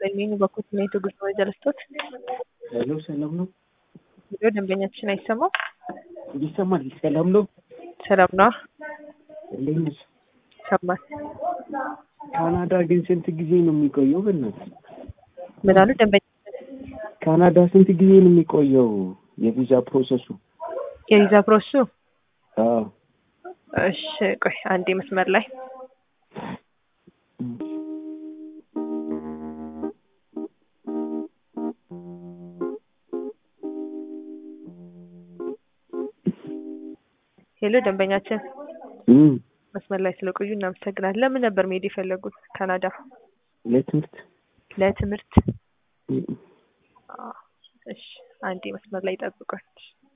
በሚኙ በኩል ስሜቱ ጉዞ ጀለስቶት ሄሎ ሰላም ነው? ቪዲዮ ደንበኛችን አይሰማም። ይሰማል? ሰላም ነው? ሰላም ነው። እንዴት ነሽ? ሰማል። ካናዳ ግን ስንት ጊዜ ነው የሚቆየው? በእናትህ ምን አሉ ደንበኛ? ካናዳ ስንት ጊዜ ነው የሚቆየው የቪዛ ፕሮሰሱ? የቪዛ ፕሮሰሱ? አዎ እሺ ቆይ አንዴ መስመር ላይ ሄሎ ደንበኛችን እም መስመር ላይ ስለቆዩ እናመሰግናለን። ለምን ነበር መሄድ የፈለጉት ካናዳ? ለትምህርት ለትምህርት? እም አዎ። እሺ አንዴ መስመር ላይ ጠብቁኝ።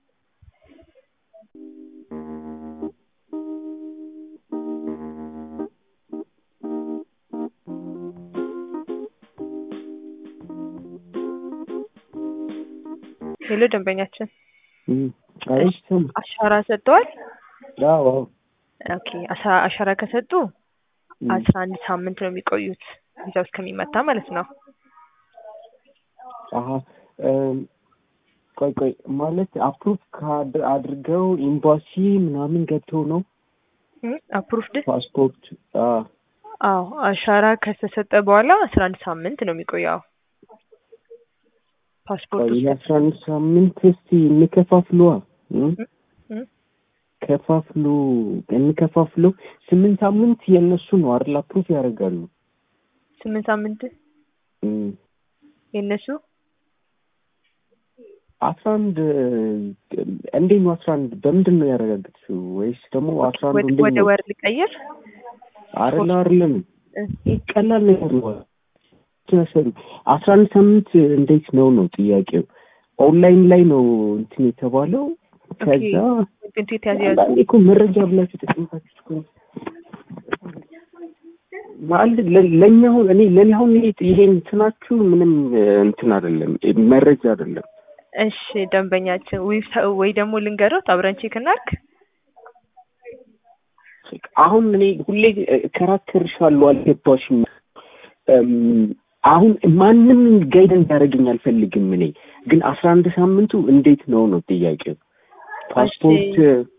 ሄሎ ደንበኛችን እም አይ ሰማ አሻራ ሰጥተዋል? አዎ አዎ ኦኬ አሻ- አሻራ ከሰጡ እም አስራ አንድ ሳምንት ነው የሚቆዩት ቪዛው እስከሚመታ ማለት ነው። አሀ እም ቆይ ቆይ ማለት አፕሩቭ ካድ አድርገው ኤምባሲ ምናምን ገብተው ነው አፕሩፍድ? ፓስፖርት አ አዎ አሻራ ከተሰጠ በኋላ አስራ አንድ ሳምንት ነው የሚቆየው። ፓስፖርት ቆይ ውስጥ የአስራ አንድ ሳምንት እስቲ እንከፋፍለዋ እም እም ከፋፍሉ እንከፋፍለው ስምንት ሳምንት የእነሱ ነው አይደል አፕሩቭ ያደርጋሉ ስምንት ሳምንት እም የእነሱ አስራ አንድ እንዴት ነው አስራ አንድ በምንድን ነው ያረጋግጥሽው ወይስ ደግሞ አስራ አንዱ ወደ እንዴት ወደ ነው ወር ልቀይር? አይደል አይደለም እ ይህ ቀላል ነገር ነው መሰሉ አስራ አንድ ሳምንት እንዴት ነው ነው ጥያቄው ኦንላይን ላይ ነው እንትን የተባለው ከዛ ግን የተያዘ ያዙ አንዳንዴ እኮ መረጃ ብላችሁ ተቀምጣችሁ እኮ ማለት ለ- ለእኛ አሁን እኔ ለእኔ አሁን ይሄ ይሄ እንትናችሁ ምንም እ, እንትን አይደለም እ, መረጃ አይደለም እሺ ደንበኛችን ዌብሳ- ወይ ደግሞ ልንገሮት አብረን ቼክ እናድርግ። አሁን እኔ ሁሌ እከራከርሻለሁ አልገባሽም እም፣ አሁን ማንም ጋይድ እንዲያደርገኝ አልፈልግም እኔ ግን አስራ አንድ ሳምንቱ እንዴት ነው ነው ጥያቄው ፓስፖርት